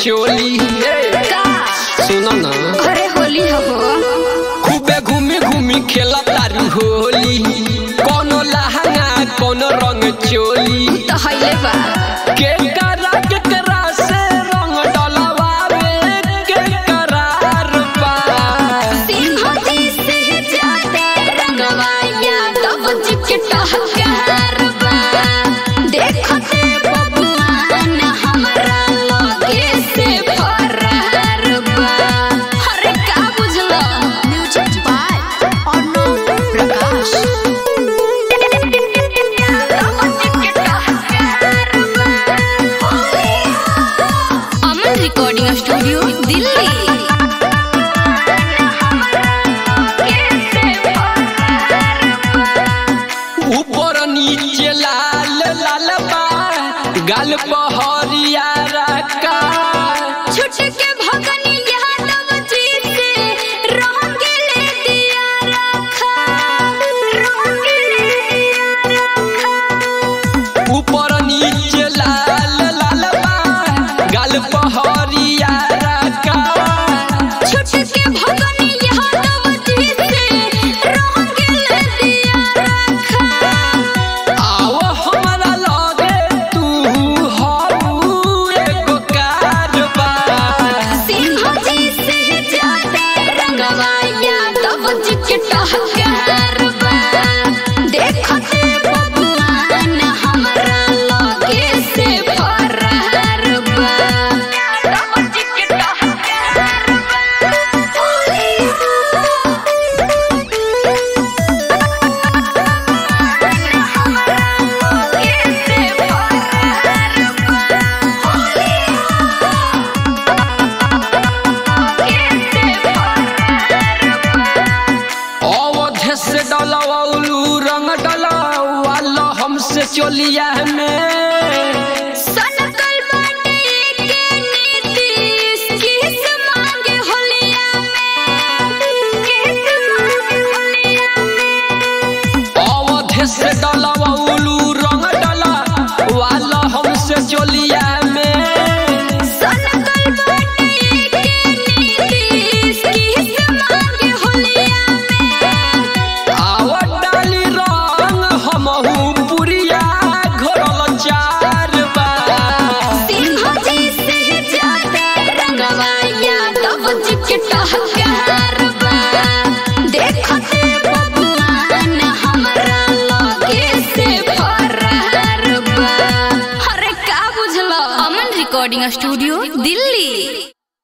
चोली ए, का सुनो ना अरे होली हो खूबे घूमी घूमी खेला तारू होली कोनो लहंगा कोनो रंग चोली तो हइले बा के करा के करा से रंग डलवावे के करार बा सिंह जी से जाते रंगवाया तब जिकट हकार बा देखते बबुआन हमरा लगे से फरार बा अरे का बुझलो music by Arnav Prakash Aman recording studio Delhi ऊपर नीचे लाल लाल बा गाल पहरिया रका छुटके भगनी यादव जी से रंग ले दिया रखा रंग ले दिया रखा ऊपर नीचे लाल लाल बा गाल पहरिया रका छुटके भगनी यादव जी से रंग ले दिया रखा आओ हमरा लगे तू हऊ एगो कारबा सिंह जी से जाते रंगवाया तब जिकट हकार बा देखते बबुआन हमरा लगे से फरार बा तब जिकट हकार अवधे से डलवलू रंग डलवाल हमसे चोलिया में सनकल बाटे के नीतीश किस मांगे होलिया में किस मांगे होलिया में अवधे से डलवलू रंग डलवाल हमसे चोलिया में सनकल बाटे के नीतीश किस मांगे होलिया में आवत डाली रंग हमहू पुरिया घोरल चार बा सिंह जी से जाते रंगवाया तब जिकट हकार बा देखते बबुआन हमरा लगे से फरार बा अरे का बुझलो अमन रिकॉर्डिंग स्टूडियो दिल्ली